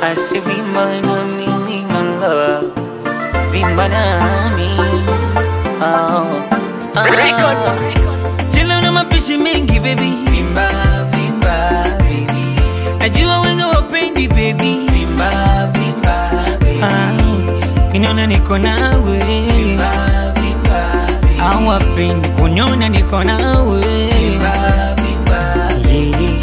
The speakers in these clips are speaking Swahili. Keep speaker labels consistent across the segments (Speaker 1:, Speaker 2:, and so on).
Speaker 1: asivimba na mimi manga vimba nami oh. ah. Chela na mapishi mengi baby vimba vimba baby najua wenga wapendi baby vimba vimba baby ah. kiniona niko nawe vimba vimba baby hawapendi kuniona niko nawe vimba vimba yeah.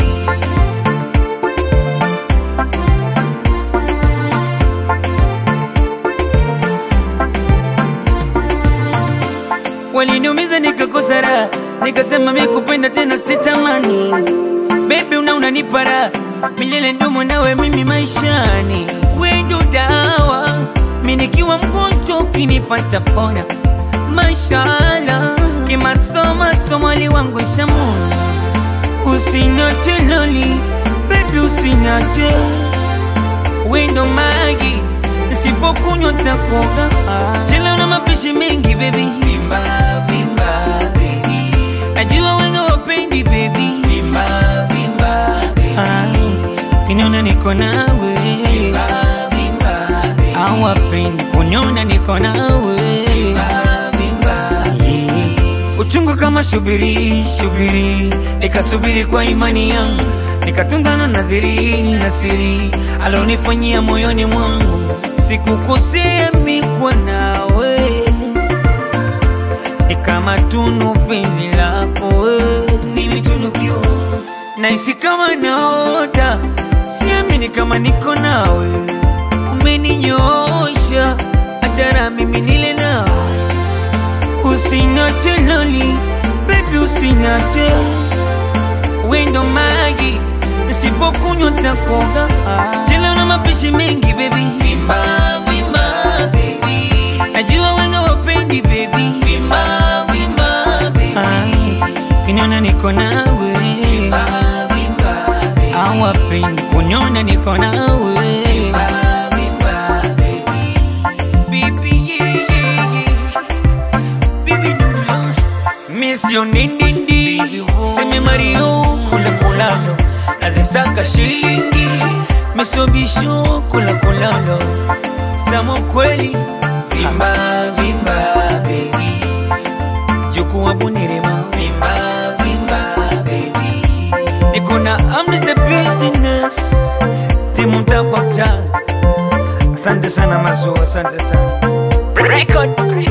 Speaker 1: waliniumiza nikakosa raha, nikasema mi kupenda tena sitamani. Baby una unanipa raha milele, ndumo nawe mimi maishani, we ndo dawa, mi nikiwa mgonjwa ukinipata pona. Mashallah, kimasoma somali wangu shamuna, usinache loli baby, usinache we ndo magi nisipokunywa takoga chela na mapishi mengi baby vimba vimba baby najua wenga wapendi baby vimba vimba baby kiniona niko nawe vimba vimba baby hawapendi kuniona niko nawe vimba vimba yeah. uchungu kama shubiri shubiri nikasubiri kwa imani yangu nikatungana nadhiri na siri alonifanyia moyoni mwangu sikukosea mikwa nawe ni kama tunu penzi lako we nimetunukiwa naisi kama naota siamini kama niko nawe umeninyosha achana mimi nile nawe usinache loli bebi usinache wendo magi nisipokunywa takoga chela na mapishi mengi baby vimba vimba baby najua wenga wapendi baby vimba vimba baby kiniona niko nawe vimba vimba baby hawapendi kuniona niko nawe vimba vimba baby baby yeah yeah yeah baby noodle Miss yo nindindi Seme Mario kula kulalo Nazisaka shilingi Misobisho kula kulalo Samo kweli Vimba vimba baby Juku wa bunirema Vimba vimba baby Niko na I'm just a business Timu mta kwa mta Asante sana mazu, asante sana
Speaker 2: Record.